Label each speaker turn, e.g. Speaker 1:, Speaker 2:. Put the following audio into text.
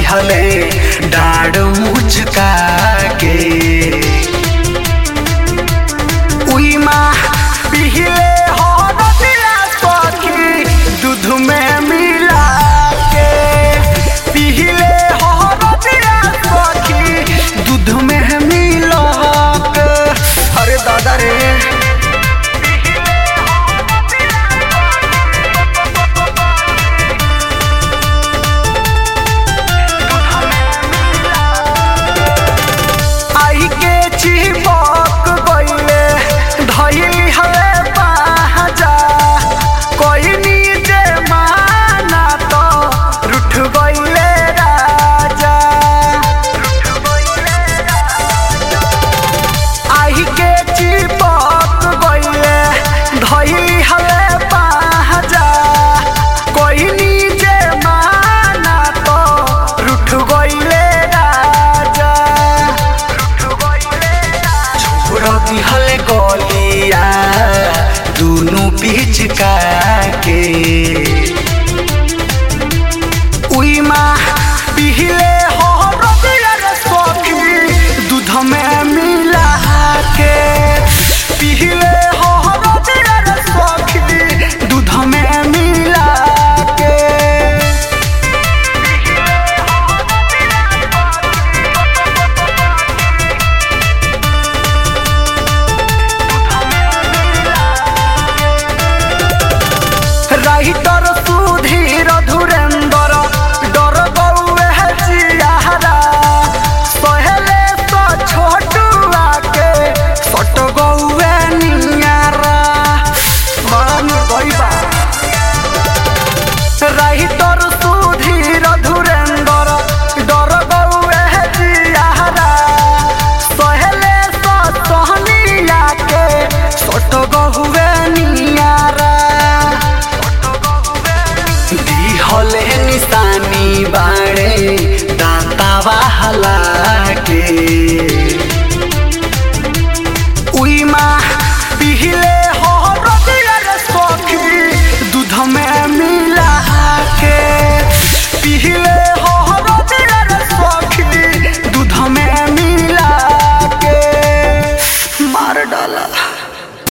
Speaker 1: दिहले डाढ़ मुचका के उई माँ पिहिले हो रतिया सखी दूध में मिला के पिहिले हो रतिया सखी दूध में मिला के अरे दादा रे आई के चिपक गइले धइली हवे बाजा कोई नीचे माना तो रुठ गइले राजा आई के चिपक गइले धइली हवे बाजा कोई नीचे माना तो रुठ गइले राजा छोड़ दिहल गलिया दुनु पिचका के